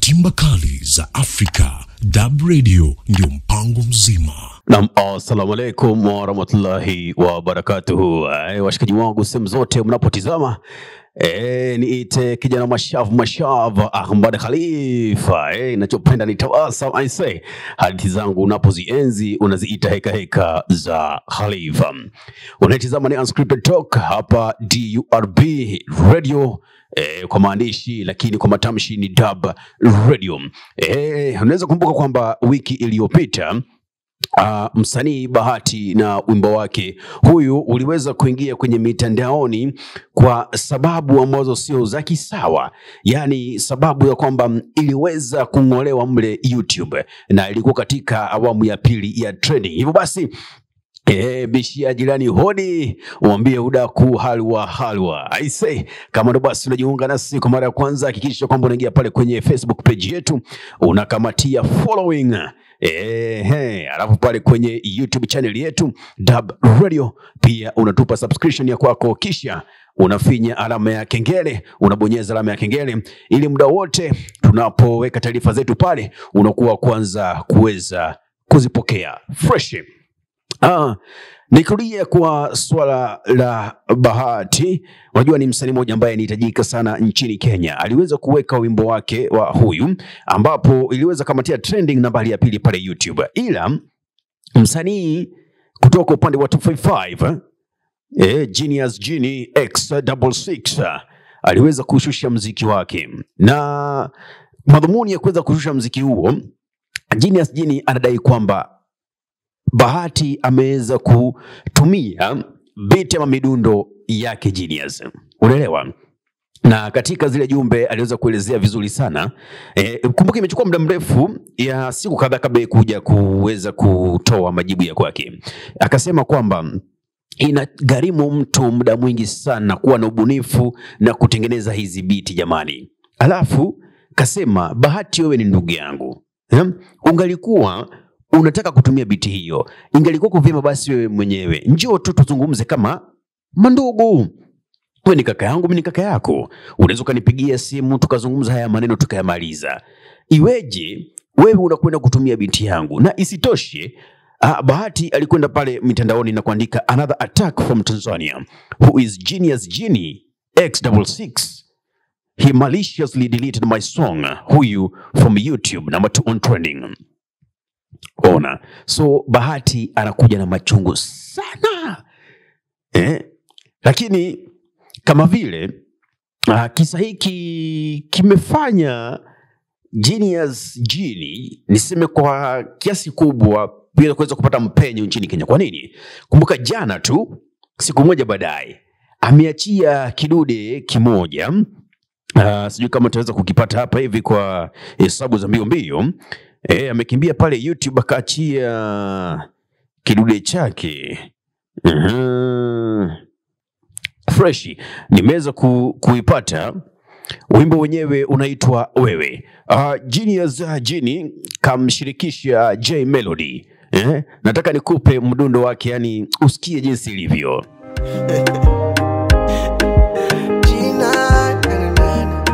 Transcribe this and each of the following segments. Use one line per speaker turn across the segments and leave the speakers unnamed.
timba kali za Afrika. Dab Radio ndio mpango mzima.
Nam, assalamu alaikum warahmatullahi wabarakatuhu. Eh, Washikaji wangu sehemu zote mnapotizama E, niite kijana mashavu mashavu Ahmad Khalifa. E, nachopenda ni tawasam I say. Hadithi zangu unapozienzi unaziita heka heka za Khalifa. Unaitizama ni Unscripted Talk hapa DURB Radio e, kwa maandishi lakini kwa matamshi ni Dub Radio. E, unaweza kumbuka kwamba wiki iliyopita Uh, msanii Bahati na wimbo wake huyu uliweza kuingia kwenye mitandaoni kwa sababu ambazo sio za kisawa, yaani sababu ya kwamba mm, iliweza kung'olewa mle YouTube na ilikuwa katika awamu ya pili ya trending. Hivyo basi Eh, bishia jirani hodi, umwambie udaku halwa halwa. I say, kama ndo basi unajiunga nasi kwa mara ya kwanza, hakikisha kwamba unaingia pale kwenye Facebook page yetu unakamatia following eh, he, alafu pale kwenye YouTube channel yetu Dub Radio pia unatupa subscription ya kwako, kisha unafinya alama ya kengele, unabonyeza alama ya kengele ili muda wote tunapoweka taarifa zetu pale unakuwa wa kwanza kuweza kuzipokea fresh. Ah, nikirudia kwa swala la Bahati, unajua ni msanii mmoja ambaye anahitajika sana nchini Kenya. Aliweza kuweka wimbo wake wa huyu ambapo iliweza kamatia trending nambari ya pili pale YouTube, ila msanii kutoka upande wa 255 eh, Genius Genie X66 aliweza kushusha mziki wake, na madhumuni ya kuweza kushusha mziki huo, Genius Genie anadai kwamba Bahati ameweza kutumia beat ama midundo yake Genius, unaelewa? Na katika zile jumbe aliweza kuelezea vizuri sana e, kumbuka imechukua muda mrefu ya siku kadhaa kabla ya kuja kuweza kutoa majibu ya kwake. Akasema kwamba inagharimu mtu muda mwingi sana kuwa na ubunifu na kutengeneza hizi biti jamani. Alafu kasema Bahati, wewe ni ndugu yangu eh? ungalikuwa unataka kutumia biti hiyo, ingalikuwa vyema basi wewe mwenyewe njoo tu tuzungumze kama mandugu. Wewe ni kaka yangu, mimi ni kaka yako, unaweza ukanipigia simu tukazungumza haya maneno tukayamaliza. Iweje wewe unakwenda kutumia binti yangu? Na isitoshe ah, Bahati alikwenda pale mitandaoni na kuandika another attack from Tanzania who is genius Genie X66 he maliciously deleted my song huyu from YouTube number two on trending. Ona, so Bahati anakuja na machungu sana eh? Lakini kama vile uh, kisa hiki kimefanya Genius Genie niseme kwa kiasi kubwa bila kuweza kupata mpenyo nchini Kenya. Kwa nini? Kumbuka jana tu, siku moja baadaye, ameachia kidude kimoja Uh, sijui kama utaweza kukipata hapa hivi kwa hesabu za mbio mbio. Eh, amekimbia pale YouTube akaachia kidude chake. Mhm. Freshi. Nimeweza ku, kuipata. Wimbo wenyewe unaitwa Wewe. Uh, Genius uh, Genie kamshirikisha J Melody. Eh, nataka nikupe mdundo wake, yani usikie jinsi ilivyo.
Gina, na, na, na, na.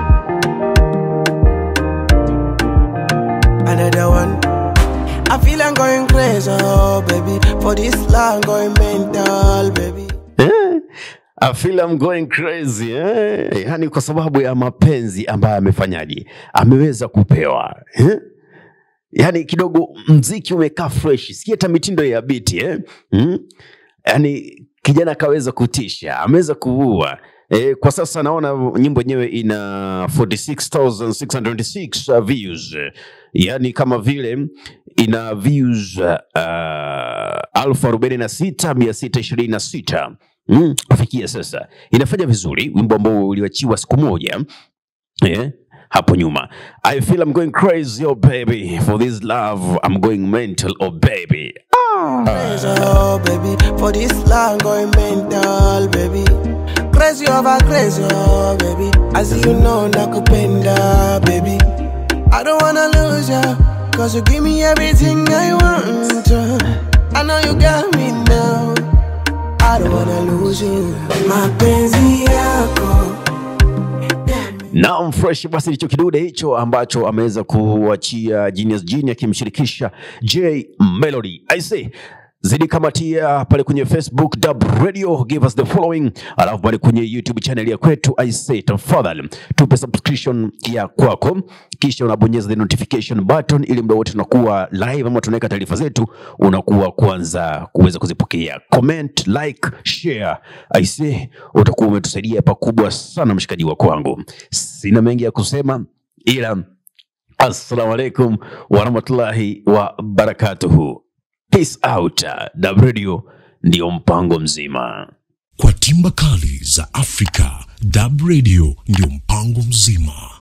Another one. I feel I'm going crazy, oh baby. For this long, going mental, baby.
Eh, I feel I'm going crazy eh? Yani kwa sababu ya mapenzi ambayo amefanyaje, ameweza kupewa eh? Yani kidogo mziki umekaa fresh, sikia hata mitindo ya biti eh? mm? Yani kijana akaweza kutisha, ameweza kuua eh, kwa sasa naona nyimbo yenyewe ina 46626 views, yani kama vile ina views uh, alfu arobaini na sita mia sita ishirini na sita mm, kufikia sasa inafanya vizuri, wimbo ambao uliachiwa siku moja eh, hapo nyuma. I feel I'm going crazy oh baby for this love I'm going mental oh baby
Crazy, oh baby. For this long, going mental, baby. Crazy over crazy, oh baby. As you know, nakupenda, baby. I don't wanna lose ya, cause you give me everything I want. I know you got me now. I don't wanna lose you. Mapenzi yako
Naam, fresh basi ndicho kidude hicho ambacho ameweza kuachia Genius Genie akimshirikisha J Melody. I say zidi kamatia pale kwenye Facebook Dub Radio, give us the following, alafu pale kwenye YouTube channel ya kwetu I say tafadhali tupe subscription ya kwako, kisha unabonyeza the notification button ili muda wote tunakuwa live ama tunaweka taarifa zetu, unakuwa kwanza kuweza kuzipokea. Comment, like, share. I say utakuwa umetusaidia pakubwa sana, mshikaji wa kwangu. Sina mengi ya kusema ila assalamu alaikum warahmatullahi wabarakatuhu. Peace out. Dub Radio ndio mpango mzima.
Kwa timba kali za Afrika, Dub Radio ndio mpango mzima.